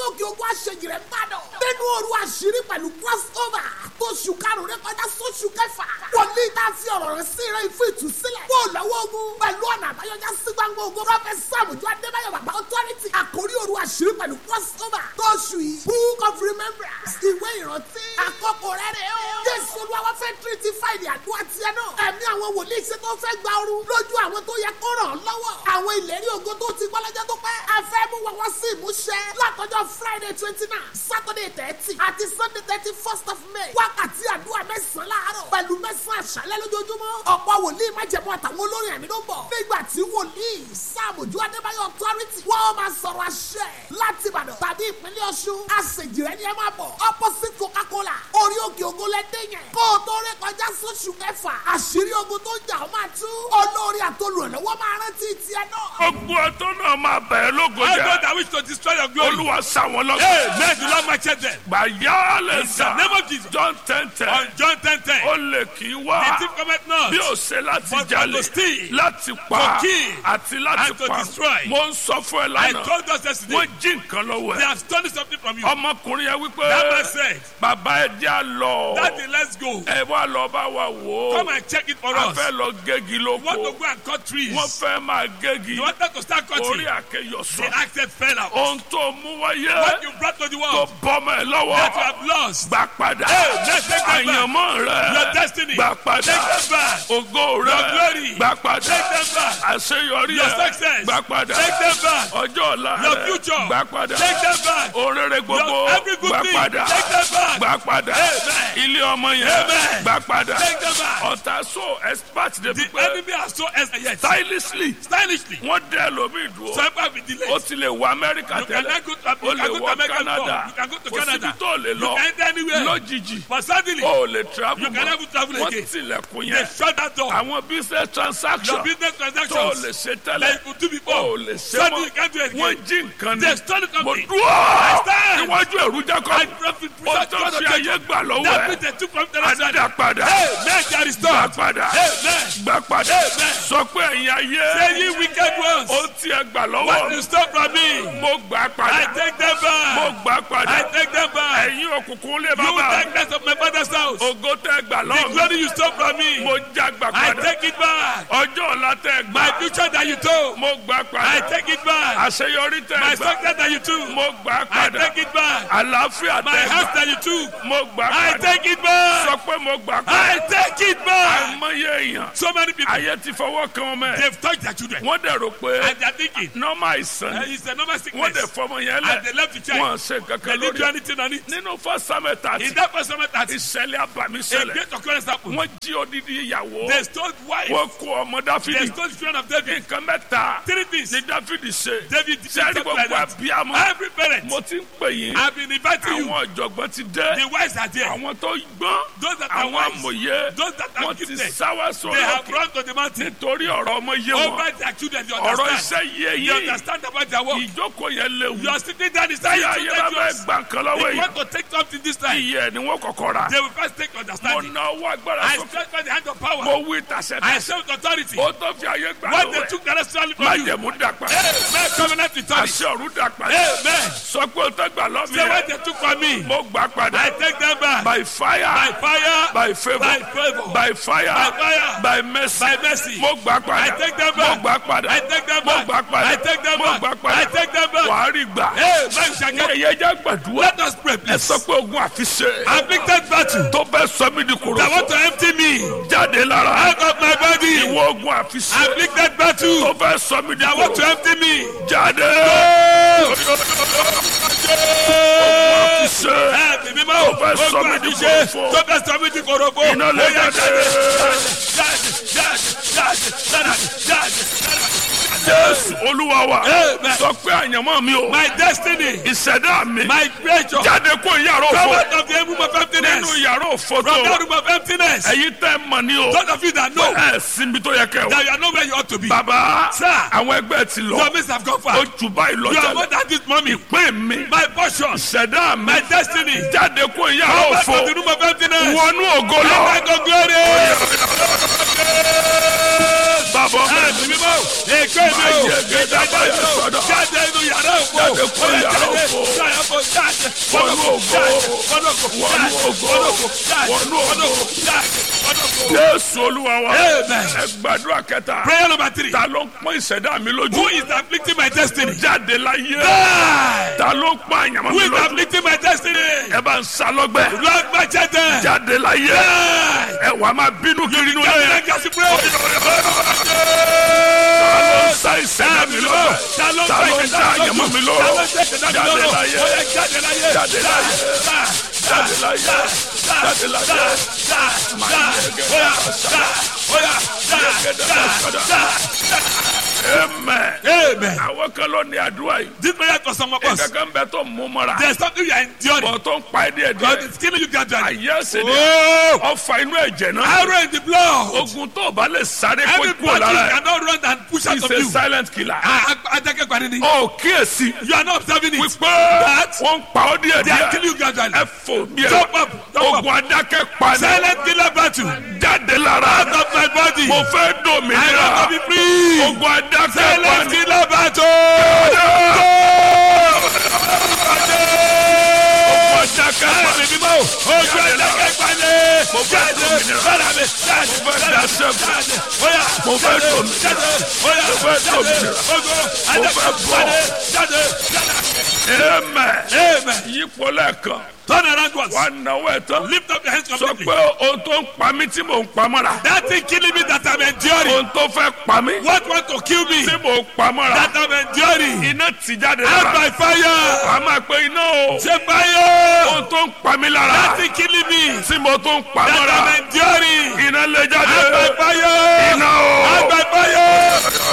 òkè ogun àṣejì rẹ̀ gbàdọ̀. nínú òru àṣírí pẹ̀lú crossover tó ṣù karùn-ún rẹ̀ kọjá sóṣù kẹfà. wòlíì tá a fi ọ̀rọ̀ rẹ̀ sí rẹ̀ fún ìtúsílẹ̀. kó o lọ́wọ́ ogun pẹ̀lú ọ̀nà àbáyọjá sí gbangba ogun. prọfẹsì sàmùjọ adébáyọ̀ bàbá authority. àkórí òru àṣírí pẹ̀lú crossover tó ṣù yìí. book of remembrance ìwé ìrántí. àkókò rẹ̀ rẹ̀ o. jésù olúwa fẹ́ tírítì fáìlì àdúrà tiẹ̀ náà. ẹ̀mí àwọn wòlíì ṣe tó fẹ́ gba ooru lójú àwọn tó yẹ kó ràn án lọ́wọ́. àwọn ìlérí ògo tó ti gbọ́ lọ́jọ́ tó pẹ́. a fẹ́ mú wọn wọ́n sí ìmúṣẹ. látọjọ́ friday twenty nine saturday thirty àti sunday thirty first of may. wákàtí àdúrà mẹ́sàn-án láàárọ̀ pẹ̀lú mẹ́sàn-án àṣálẹ́ lójoojúmọ́. ọ̀pọ̀ wòlíì májẹ̀mú àtàwọn olórin ẹ̀mí ló ń bọ̀. nígbà tí wòlíì sáàmùjú adébáyọ̀ authority wọ́n máa sọ̀rọ̀ àṣẹ láti ìbàdàn tàbí ìpínlẹ̀ ọ̀ṣun. àṣejìrẹ́ ni ẹ máa bọ̀ opposite coca-cola orí òkè ògo lẹ́dẹ̀ yẹn. kó o tó rí kọjá sóṣù kẹfà àṣírí ogun tó ń jà ó máa tú. olórí àtolùrànlọ́wọ́ máa rántí tiẹ̀ náà. gbogbo ọtọ́ náà máa bẹ̀rẹ̀ lógo I jẹ́ God that wish to destroy your glory. olúwa sáwọn lọ́sọ̀. Hey, may the Lord match them. gbàyà lè In the sà name of Jesus. john ten ten On John 10 10. ó lè kí The wá thief cometh not. bí ó ṣe láti But jalè to steal, láti pa to kill, àti láti and to pa destroy. mo ń sọ fún ẹ I lánàá told us yesterday. wọ́n jí nǹkan lọ́wọ́ They ẹ have stolen something from you. ọmọkùnrin yẹn wípé That man said, bàbá ẹ jẹ́ à lọ Daddy, let's go. ẹ wá lọ bá wa wò ó Come and check it for a us. fẹ́ lọ gégi You want to lóko go and cut trees. wọ́n fẹ́ máa gégi You wanted to start orí cutting. àkẹyọ The sọ axe fell out. ohun tó mú wáyé What you brought to the tó world bọ́mọ ẹ that you lọ́wọ́ have lost. gbà padà Hey, let's take them back. àyànmọ́ Your rẹ destiny. gbà Take padà them back. ògo Your rẹ glory. gbà padà Take them back. àṣeyọrí Your ẹ success. gbà padà Take them back. ọjọ́ ọ̀la Your rẹ future. gbà padà Take them back. orere gbogbo Your every good gbà thing. padà Take them back. gbà padà Amen. ilé ọmọ yẹn Amen. gbà padà Take them back. ọ̀tá so expert The débi pé enemy has so yet. stylishly Stylishly. wọ́n dẹ́ lómi dúró Some have been delayed. ó ti lè wọ amẹ́ríkà You can tẹ́lẹ̀ now go to, ó you lè can go to wọ America before. canada You can go to kò síbi Canada. tó lè You lọ can enter anywhere. lójijì But suddenly, ó lè travel You can never travel wọ́n again. tilẹ̀kùn they yẹn shut that door. àwọn business Your transaction business tó transactions lè ṣe that tẹ́lẹ̀ you could do ó before. lè ṣe Suddenly you mọ́ can't do it wọ́n again. jí nǹkan They ní stole it from mo me. dúró stand. níwájú ẹ̀rú I jákọ́ profit ó tó fi ayé gbà lọ́wọ́ That ẹ̀ which they took from the rest. adá padà Hey, man, that is gbà done. padà Amen. gbà padà Amen. sọ pé ẹ̀yin ayé Say ye wicked ones. ó tiẹ̀ gbà What lọ́wọ́ you stole from me, mo gbà I padà take them mo back. gbà padà I take them back. ẹ̀yin òkùnkùn lè You bàbá darkness of my father's house. ògo tẹ́ gbà The lọ́wọ́ glory you stole from me, mo já gbà I padà take it back. ọjọ́ ọ̀la tẹ́ gbà My future that you took, mo gbà I padà take it back. àṣeyọrí tẹ́ My gbà success that you took, mo gbà I padà take it back. àlàáfíà My tẹ́ house gbà that you took, mo gbà I padà take it back. sọ pé mo gbà padà I take it back. àìmọye èèyàn So many people, ayé ti fọwọ́ kan ọmọ ẹ̀ they've touched their children. wọ́n dẹ̀ rò pé And they're thinking, nọ́mà àìsàn uh, ni it's a normal wọ́n sickness. dẹ̀ fọmọ yẹn And lẹ̀ they left the wọ́n child. ṣe They kankan didn't do lórí anything on it. nínú fọ́sámẹ́ta In àti that first moment, that ìṣẹ̀lẹ̀ àbàmì a ṣẹlẹ̀ great occurrence happened. wọ́n jí odidi ìyàwó They stole wife. wọ́n kó ọmọ They dáfídì stole the children of David. nǹkan mẹ́ta Three things. ni dáfídì ṣe David did sẹ́ẹ̀rì something like gbogbo that. àbíamọ Every parent, mo ti ń pè yín I've been inviting you. àwọn ọ̀jọ̀gbọ́n ti dé The wives are there. àwọn tó gbọ́n Those that are àwọn wise, amòye those that are wọ́n ti gifted, sáwá they sórí have òkè run to the mountain. nítorí ọ̀rọ̀ ọmọ yé wọn Over their children, they ọ̀rọ̀ understand. iṣẹ́ yé They yín understand about their work. ìjókòó yẹn léwu You are sitting down tí inside your ayé bá children. fẹ́ yours. gbà nǹkan lọ́wọ́ If you yìí want to take something this time, iye ni wọ́n kọ́kọ́ ra they will first take mo understanding. ná owó agbára I sókè stretch by the hand of power. mo wí tàṣẹ I tàṣẹ say with authority. ó tó fi ayé gbà What lọ́wọ́ they ẹ̀ took directly má from you. jẹ̀mú dàpẹ́ Amen. Covenant authority. àṣẹ ọ̀run dàpẹ́ Amen. sọ pé ó tẹ́ gbà lọ́mí Say what ẹ̀ they took from me. mo gbà padà I take them back. by fire By fire. by favour By favor. by fire By fire. by mercy By mercy. mo gbà padà I take them mo back. gbà padà I take them mo back. gbà padà I take them mo back. gbà padà I take them back. wàá rí gbà Amen. Shall ní get- ẹ̀yẹ jẹ́ gbàdúrà Let us pray, ẹ please. sọ pé ogun àfiṣe Afflicted battle tó bẹ́ sọ mí di that want kòròfò to empty me jáde lára out of my body. ìwọ ogun àfiṣe Afflicted battle tó bẹ́ sọ mí di that want to kòròfò empty me. jáde àfiṣe Ẹ̀mí mímọ́ Tó fẹ́ sọ mí di àfiṣe kòròfò. tó fẹ́ sọ mí di kòròfò. Iná lè Ó yá, jáde. Jáde, jáde, jáde, jáde, jáde, jáde. jésù olúwa wa Amen. sọ pé àyànmọ́ mi o My destiny, ìṣẹ̀dá mi my creature, jáde kó yàrá come òfò out of the room of emptiness. nínú yàrá òfò From tó that room of emptiness. ẹ̀yin tẹ́ mọ̀ ní o Those of you that know ẹ̀ sinmi tó yẹ kẹ́ o that you are not where you ought to be. bàbá Sir. àwọn ẹgbẹ́ ti lọ Your mates have gone far. ó jù báyìí lọ You are more jálẹ̀ than this mommy. pé mi My portion, ìṣẹ̀dá mi my destiny. jáde kó yàrá Come out òfò of the room of emptiness. wọnú ògo lọ Come out of glory. bàbá Ẹ̀mí mímọ́, èké mi o. ayé gẹ́gẹ́ báyìí sọ̀dọ̀ Jáde inú yàrá òfò. Jáde kúrò Ó yá, yàrá jáde. òfò. Jáde, wọnú ògo wọnú ògo jésù olúwa wa Amen. ẹ gbàdúrà kẹta Prayer number three. ta ló ń pọ́n ìṣẹ̀dá mi lójú Who is afflicting my destiny? jáde láyé Die. ta ló ń pọ́n àyàmọ́ Who mi is lójú afflicting my destiny? ẹ bá ń sá lọ́gbẹ́ Lord Machete. jáde láyé Die. ẹ wà máa bínú kiri inú Jáde yẹn lẹ́gà sí pray. ta ló ń sá ìṣẹ̀dá mi lọ́gbẹ́ Ta ló ń ta ló ń sá àyàmọ́ mi lọ́rọ̀ Ta ló ń sá ìṣẹ̀dá mi jáde lọ́rọ̀? láyé Ó yá, jáde láyé. jáde láyé jáde láyé jáde láyé amen. Amen. àwọn kan ló ní àdúrà yìí. This prayer for some of us. kankan bẹ tó mú mọ́ra. There's something you are enduring. bọ̀ tó ń pa ẹ́ díẹ̀ God díẹ̀. is killing you gradually. àyè ṣe ni Oh, ọfà inú ẹ̀jẹ̀ náà. arrow in the blood. ogun tó o bá lè sáré kó Every kú battle lára ẹ̀. cannot run and push out he's of a you. silent killer. Adakẹ́gbani ni. ó kíyèsí. You are not observing it. wípé That wọ́n ń pa ọ́ díẹ̀ they are díẹ̀. killing you gradually. ẹ fò bí ẹ. Jump up, jump up. ogun adákẹ́ pa ni. Silent killer battle. jáde lára. Out of my body. mo fẹ́ I want to dòmìnira. be free. ogun adákẹ́ pa Silent ni. killer battle. ogun adákẹ́ pa Ẹ̀mí ni. mímọ́. Ojú Adakẹ́gbani. mo fẹ́ Jáde. dòmìnira. Bára mi. Jáde. mo fẹ́ daṣẹ́ fún. Jáde. Oya. mo fẹ́ Jáde. dòmìnira. Jáde. Oya. mo fẹ́ Jáde. dòmìnira. Ogo. fẹ́ Adakẹ́gbani. bọ́. Jáde. Jáde. amen. Amen. yípo lẹ́ẹ̀kan. Turn around once. wà á náwó ẹ̀ tán. Lift up your hands sọ completely. pé ohun tó ń pa mí tí mò ń pa mọ́ra. That thing killing me that I'm enduring. ohun tó fẹ́ pa mí What want to kill me tí mò ń pa mọ́ra. that I'm enduring. iná ti jáde Out lára. by fire. wà á máa pe iná o. Say fire. ohun tó ń pa mí lára. That thing killing me tí mo tó ń pa that mọ́ra. I'm enduring. iná lè jáde. Out by fire. iná o. Out by fire.